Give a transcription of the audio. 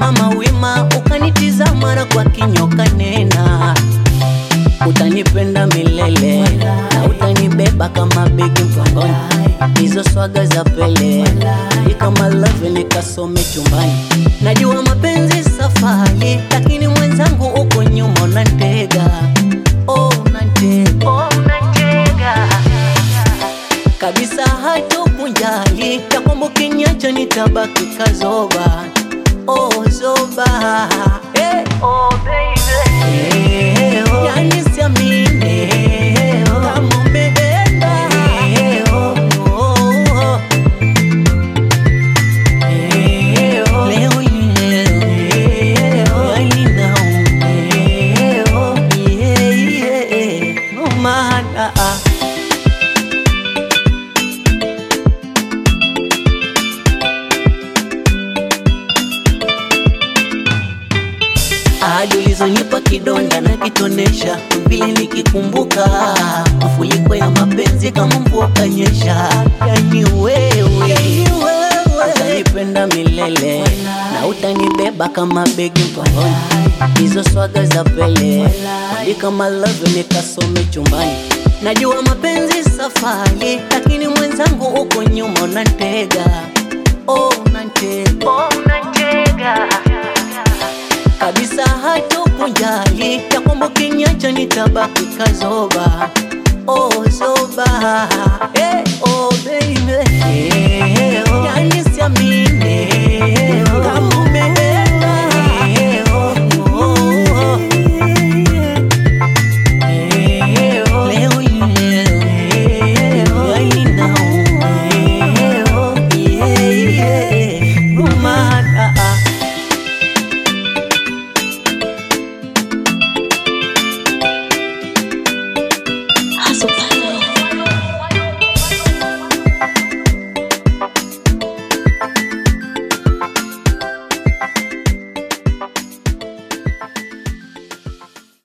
ukasimama wima, ukanitizama na kwa kinyoka nena, utanipenda milele na utanibeba kama begi mgongoni, hizo swaga za Pele ni kama love nikasome chumbani. Najua mapenzi safari, lakini mwenzangu uko nyuma unantega, oh, unantega, oh, unantega kabisa hatokunjali ya kwamba ukiniacha nitabaki kazoba oh, zoba hey. oh, baby. Hey, oh. Yani siamini hey, oh. kama umeenda hey, oh, oh, oh. Hey, oh. Leo hii leo, hey, oh. Yani naumia, hey, oh. Yeah, yeah. No maana ah. Ahadi ulizonipa kidonda na kitonesha, vile nikikumbuka mafuriko ya mapenzi kama mvua kanyesha. Yani wewe utanipenda milele na utanibeba kama begi mkononi, hizo swaga za Pele ni kama love nikasome chumbani. Najua mapenzi safari, lakini mwenzangu uko nyuma unantega, oh, unantega, oh, unantega kabisa hatokunjali ya kwamba ukiniacha nitabaki kazoba oh, zoba hey, oh, baby hey.